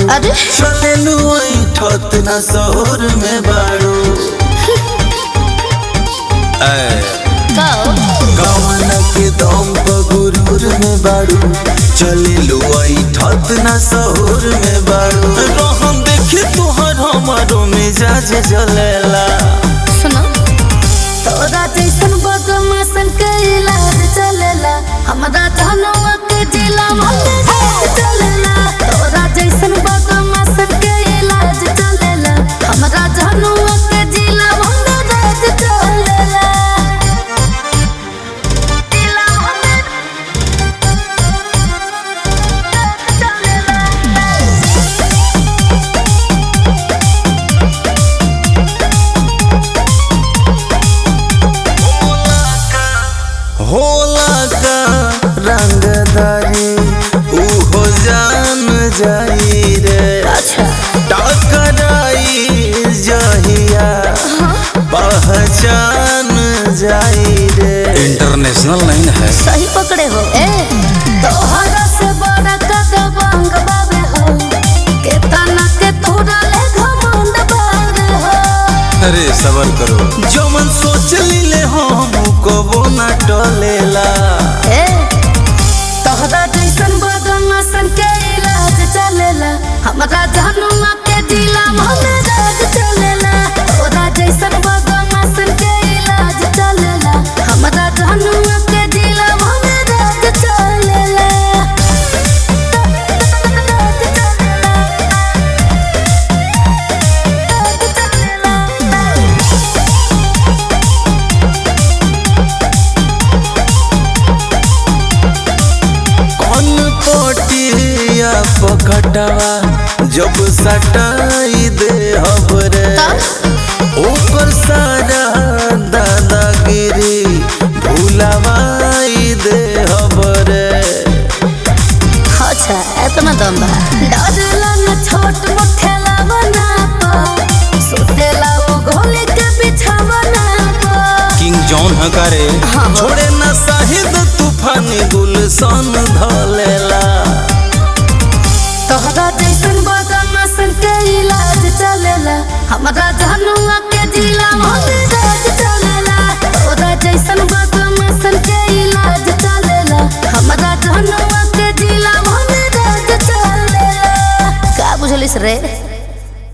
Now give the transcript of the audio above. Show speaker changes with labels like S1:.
S1: अरे
S2: चलेलू ठत न शहर में बाड़ू ऐ,
S1: कहो
S2: गवन के दम पर गुरूर में बाड़ू चलेलू ठत न शहर में बाड़ू रहन देखे तोहर हमारो मिजाज जलेला
S1: सुनो तोरा जैसन बदमाशन के इलाज चलेला हमरा धनवा के जिला में चलेला तोरा जैसन बदमाशन के इलाज चलेला हमरा धनवा के जिला में राज चलेला जिला में
S2: होला का रंगदारी ऊ हो जान जाई रे
S1: अच्छा
S2: टकराई जहिया पहचान जाई रे इंटरनेशनल नहीं है
S1: सही पकड़े हो ए तोहरा से बड़ा का बांग बाबे हो के तना के तोरा ले घमंड बाबे हो
S2: अरे सबर करो जो मन सोच लीले हम कबो ना टलेला
S1: ए तोहरा जैसन बदमाशन के इलाज चलेला हमरा जहनुमा के दिला में राज चलेला तोहरा जैसन बदमाशन के इलाज चलेला हमरा जहनुमा के दिला में राज चलेला राज चलेला
S2: कौन पटिया पकटवा जब सटाई दे हबरे ओकर सारा दादागिरी भूलवाई दे हबरे
S1: अच्छा इतना दम बा डरला न छोट मुठेला बना पा सुतेला वो घोले के बिछावना पा
S2: किंग जॉन हकारे
S1: हाँ।
S2: छोड़े न साहिद तूफानी गुलशन धलेला
S1: तोहरा जैसन बदमाशन के इलाज चलेला हमरा जहनुआ के जिला में राज चलेला तोहरा जैसन बदमाशन के इलाज चलेला हमरा जहनुआ के जिला में राज चलेला का बुझलिस रे